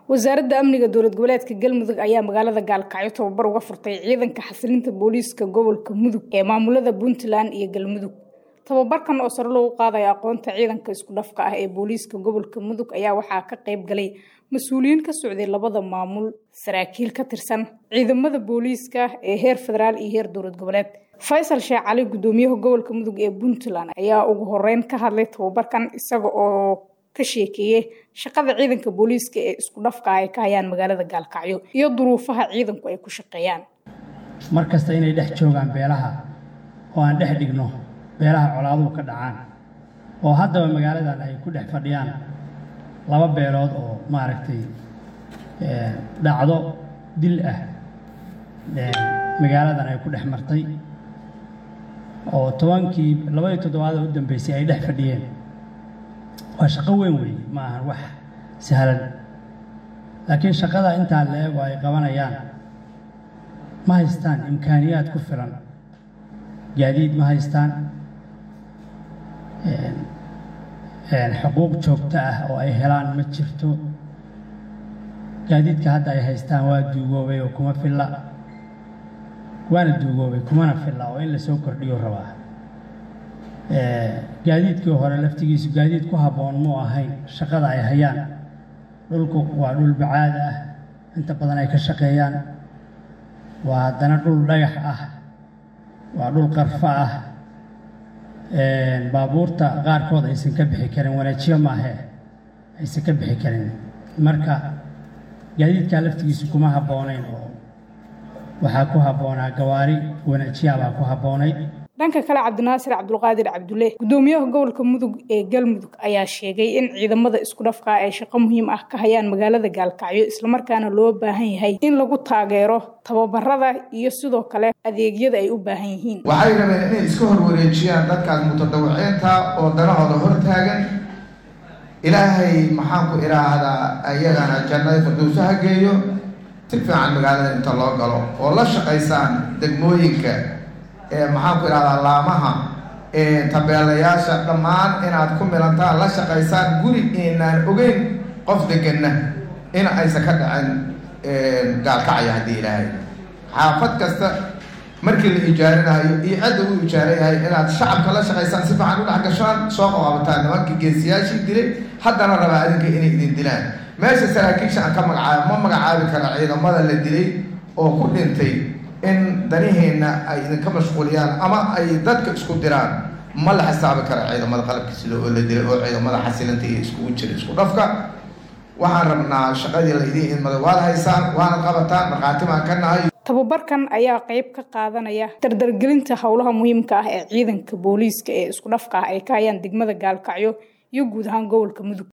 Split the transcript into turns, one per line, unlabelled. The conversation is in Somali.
wasaaradda amniga dowlad goboleedka galmudug ayaa magaalada gaalkacyo tababar uga furtay ciidanka xasilinta booliiska gobolka mudug ee maamulada puntland iyo galmudug tababarkan oo sare loogu qaadayo aqoonta ciidanka isku dhafka ah ee booliiska gobolka mudug ayaa waxaa ka qayb galay mas-uuliyiin ka socday labada maamul saraakiil ka tirsan ciidamada booliiska ee heer federaal iyo heer dowlad goboleed faysal sheekh cali gudoomiyaha gobolka mudug ee puntland ayaa ugu horeyn ka hadlay tababarkan isaga oo ka sheekeeyey shaqada ciidanka booliiska ee isku dhafka ah ay ka hayaan magaalada gaalkacyo iyo duruufaha ciidanku ay ku shaqeeyaan
mar kasta inay dhex joogaan beelaha oo aan dhex dhigno beelaha colaaduhu ka dhacaan oo haddaba magaaladan ay ku dhex fadhiyaan laba beelood oo maaragtay dhacdo dil ah magaaladan ay ku dhex martay oo tobankii labadii toddobaad oo u dambeysay ay dhex fadhiyeen waa shaqo weyn weeye ma ahan wax sahlan laakiin shaqada intaa la eego ay qabanayaan ma haystaan imkaaniyaad ku filan gaadiid ma haystaan xuquuq joogto ah oo ay helaan ma jirto gaadiidka hadda ay haystaan waa duugoobay oo kuma filla waana duugoobay kumana filla oo in lasoo kordhiyo rabaa gaadiidkii hore laftigiisu gaadiid ku habboon muu ahayn shaqada ay hayaan dhulku waa dhul bacaad ah inta badan ay ka shaqeeyaan waa haddana dhul dhagax ah waa dhul qarfo ah baabuurta qaarkood aysan ka bixi karin wanaajiyo maahee aysan ka bixi karin marka gaadiidkaa laftigiisu kuma habboonayn oo waxaa ku habboonaa gawaari wanaajiyaabaa ku habboonayd
dhanka kale cabdinaasir cabdulqaadir cabdulle gudoomiyaha gobolka mudug ee galmudug ayaa sheegay in ciidamada isku dhafkaa ay shaqo muhiim ah ka hayaan magaalada gaalkacyo islamarkaana loo baahan yahay in lagu taageero tababarada iyo sidoo kale adeegyada ay u baahan yihiin
waxay rabeen inay iska horwareejiyaan dadkaas mutadawiciinta oo danahooda hortaagan ilaahay maxaan ku idhaahdaa ayagana jannada firdowso ha geeyo si fiican magaalada inta loo galo oo la shaqaysaan degmooyinka maxaan ku idhahdaa laamaha tabeelayaasha dhammaan inaad ku milantaan la shaqaysaan guri inaan ogeyn qof deganna in aysan ka dhacin gaalkacaya haddii ilaahay xaafad kasta markii la ijaarinayo iyo cidda uu ijaarayahay inaad shacabka la shaqaysaan si fiican u dhex gashaan soo qaqabataan nimankii geesiyaashii dilay haddana rabaa adinka inay idin dilaan meesha saraakiisha aan ka magacaabo ma magacaabi kara ciidamada la dilay oo ku dhintay in daniheenna ay idinka mashquuliyaan ama ay dadka isku diraan ma la xisaabi kara ciidamada qalabka sida oo la dilay oo ciidamada xasilinta iyo iskugu jira isku dhafka waxaan rabnaa shaqadii la idiin idmada waad haysaan waana qabataan markhaati baan ka nahay
tababarkan ayaa qayb ka qaadanaya dardargelinta howlaha muhiimka ah ee ciidanka booliiska ee isku dhafka ah ay ka hayaan degmada gaalkacyo iyo guud ahaan gobolka mudug